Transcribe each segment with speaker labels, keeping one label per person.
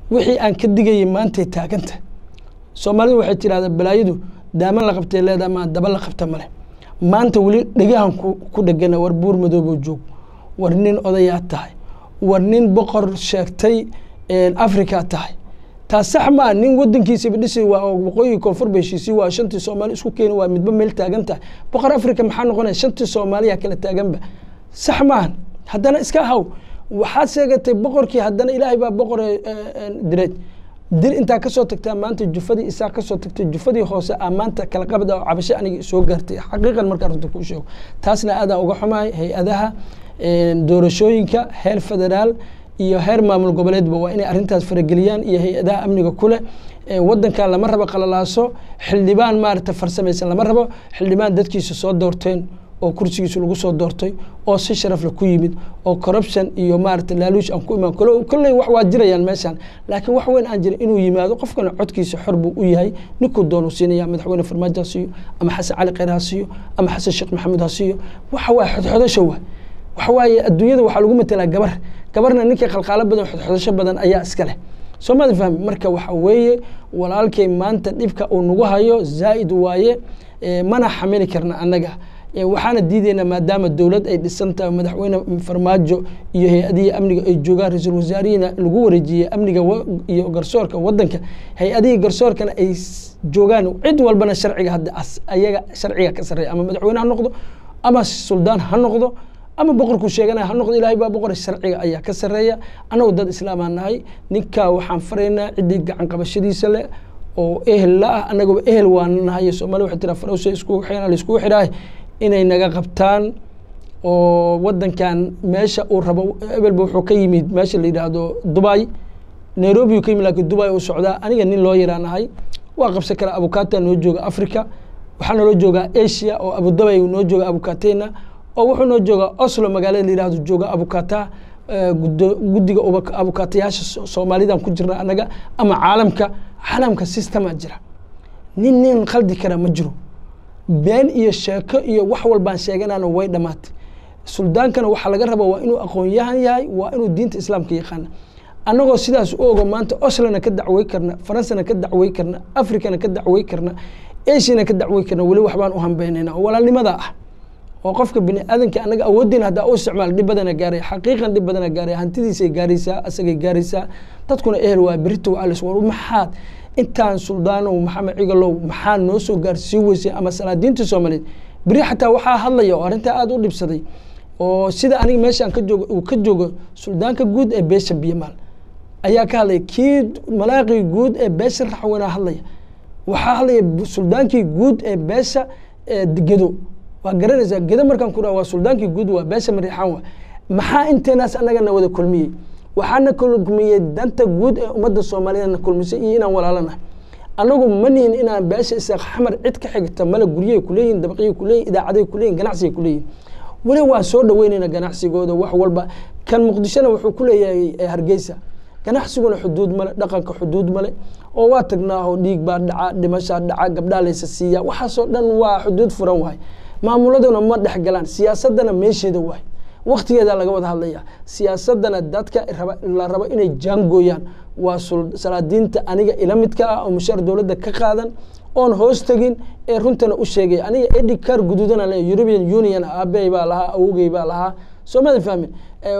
Speaker 1: wixii aan ka digayay maantay taaganta soomaalidu waxay tidhahdaa balaayadu daaman la qabtay leedaha maa daba la qabta male maanta weli dhegahan ku dhegana war buur madoobo joog war nin odayaa tahay war nin boqor sheegtay africa tahay taas sax maa nin wadankiisaba dhisi waa waqooyi koonfur ba heshiisii waa shantii soomaali isku keeni waa midba meel taagan tahay boqor africa maxaa noqonaya shantii soomaaliya kala taaganba sax maahan haddana iska haw waxaad sheegatay boqorkii haddana ilaahay baa boqor direed dir intaa kasoo tagtaa maanta jufadii isaa kasoo tagtay jufadii hoose a maanta kala qabda oo cabasho aniga soo gaartay xaqiiqan markaa runta kuu sheego taasna aadaan uga xumahay hay-adaha doorashooyinka heer federaal iyo heer maamul goboleedba waa inay arrintaas farageliyaan iyo hay-adaha amniga kuleh wadankan lama rabo qalalaaso xildhibaan maarata farsamaysan lama rabo xildhibaan dadkiisa soo doorteen oo kursigiisa lagu soo doortay oo si sharafle ku yimid oo corruption iyo maarata laaluush aan ku imaan kolley wax waa jirayaan meeshaan laakiin wax weyn aan jira inuu yimaado qofkana codkiisa xor buu u yahay ninkuu doonu siinaya madaxweyne farmaajo ha siiyo ama xasan cali kheyr ha siiyo ama xasan sheekh maxamuud ha siiyo waxa waay xodxodasho waay waxa waaye adduunyada waxaa lagu matelaa gabar gabarna ninkii khalqaalo badan xodxodasho badan ayaa iska leh soo maada fahmi marka waxa weeye walaalkay maanta dhibka uu nagu hayo zaa'id waaye mana xamili karna annaga waxaana diidaynaa maadaama dowlad ay dhisan tahay madaxweyne farmaajo iyo hay-adihii amniga ay joogaan ra-iisul wasaarihina lagu wareejiyey amniga iyo garsoorka wadanka hay-adihii garsoorkana ay joogaan cid walbana sharciga hadda ayaga sharciga ka sarreeya ama madaxweyne ha noqdo ama suldaan ha noqdo ama boqorku sheeganaya ha noqdo ilaahay baa boqor sharciga ayaa ka sarreeya annagu dad islaamaa nahay ninkaa waxaan faraynaa ciddii gacan qabashadiisa leh oo ehel la ah annagaba ehel waan nahay soomali waxay tiraa farowsa iskugu xidhan la iskugu xidhaay inay naga qabtaan oo wadankan meesha uu rabo ebelba wuxuu ka yimid meesha la yidhaahdo dubai nairobi uu ka yimid lakiin dubai uu socdaa aniga nin loo yaraan ahay waa qabsan karaa abukata noo jooga africa waxaa naloo joogaa asia oo abudabi noo jooga abukatena oo wuxuu noo joogaa oslo magaalada la yidhahdo jooga abukata guddiga abukatayaasha soomaalidan ku jirna annaga ama caalamka caalamka systemaa jira nin nin khaldi kara ma jiro been iyo sheeko iyo wax walbaan sheeganana way dhammaatay suldaankana waxaa laga rabaa waa inuu aqoon-yahan yahay waa inuu diinta islaamka yaqaana annagoo sidaas u ogo maanta oslana ka dacwey karna faransana ka dacwey karna africana ka dacwey karna asiana ka dacwey karna weli waxbaan u hambeynayna oo walaalnimadaa ah oo qofka bini aadanka annaga awooddeena haddaa u isticmaal dhib badana gaaray xaqiiqan dhib badana gaaray hantidiisay gaaraysaa asagay gaaraysaa dadkuna ehel waa berito alis war maxaad intaan suldaanow maxamed cigalow maxaa noo soo gaarsii weysay ama salaadiinta soomaaliyeed beri xataa waxaa hadlaya oo arrintaa aada u dhibsaday oo sida aniga meeshaan ka joogo uu ka joogo suldaanka guud ee beesha biyamaal ayaa ka hadlaya kii malaaqii guud ee beesha raxweynaa hadlaya waxaa hadlaya suldaankii guud ee beesha gedo waa garanaysaa gedo markaan ku dhaha waa suldaankii guud waa beesha mariixaan waa maxaa inteenaas annagana wada kulmiyey waxaana kulmiyey danta guud ee ummadda soomaaliyeedna kulmisay iyo inaan walaalanahay annagu ma nihin inaan beesha isaaq xamar cid ka xigta male guryay kuleeyihin dabaqyay kuleeyihin idaacaday kuleeyihin ganacsigay kuleeyihin weli waan soo dhaweynayna ganacsigooda wax walba kan muqdishona wuxuu ku leeyahay hargeysa ganacsiguna xuduud male dhaqanka xuduud male oo waa tagnaaho dhiig baa dhaca dhimashaa dhaca gabdhaa laysa siiya waxaasoo dhan waa xuduud furan waay maamuladuna ma dhex galaan siyaasadana meesheeda waay waktigeeda laga wada hadlaya siyaasadana dadka la rabo inay jaangooyaan waa salaadiinta aniga ila midka ah oo mushaar dowladda ka qaadan oon hoos tegin ee runtana u sheegay aniga edhikaar guduudana le european union aabey baa lahaa awogey baa lahaa soomada fahmin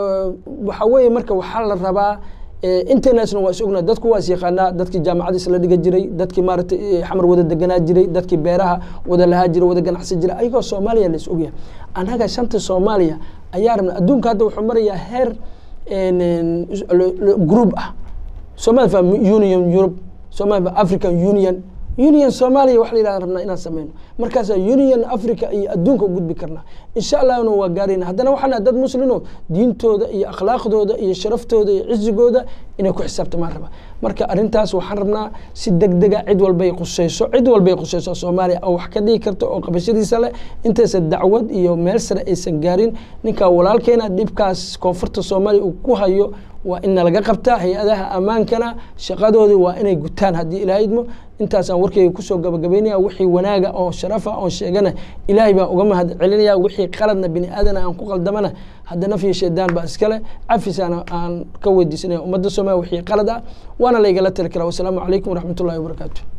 Speaker 1: waxa weeye marka waxaa la rabaa international waa is ognaa dadku waa is yaqaanaa dadkii jaamacada isla dhiga jiray dadkii maaragtay xamar wada deganaa jiray dadkii beeraha wada lahaa jiray wada ganacsi jiray ayagoo soomaaliya la is ogyahay annaga shanta soomaaliya ayaa rabna adduunka hadda wuxuu marayaa heer group ah soomali fa union europe soomali fa african union union soomaaliya wax la yidhahda rabnaa inaan sameyno markaasaa union africa iyo adduunka u gudbi karnaa insha allahna waa gaarayna haddana waxaan dad muslimo diintooda iyo akhlaaqdooda iyo sharaftooda iyo cizigooda inay ku xisaabtamaan raba marka arrintaas waxaan rabnaa si deg dega cid walbay quseyso cid walbay quseyso soomaaliya oo wax ka dhigi karta oo qabashadiisa leh intaysan dacwad iyo meel sare aysan gaarin ninkaa walaalkeena dhibkaas koonfurta soomaaliya uu ku hayo waa in nalaga qabtaa hay-adaha ammaankana shaqadoodii waa inay gutaan haddii ilaahay idmo intaasaan warkeyga kusoo gabagabaynaya wixii wanaaga oo sharafa oon sheegana ilaahay baan uga mahad celinaya wixii qaladna bini aadana aan ku qaldamana haddana fiyo shaydaan baa iskale cafisaana aan ka weydiisanaya ummadda soomaaliya wixii qalad ah waana laygala tali karaa wasalaamu calaykum waraxmatullahi wabarakaatu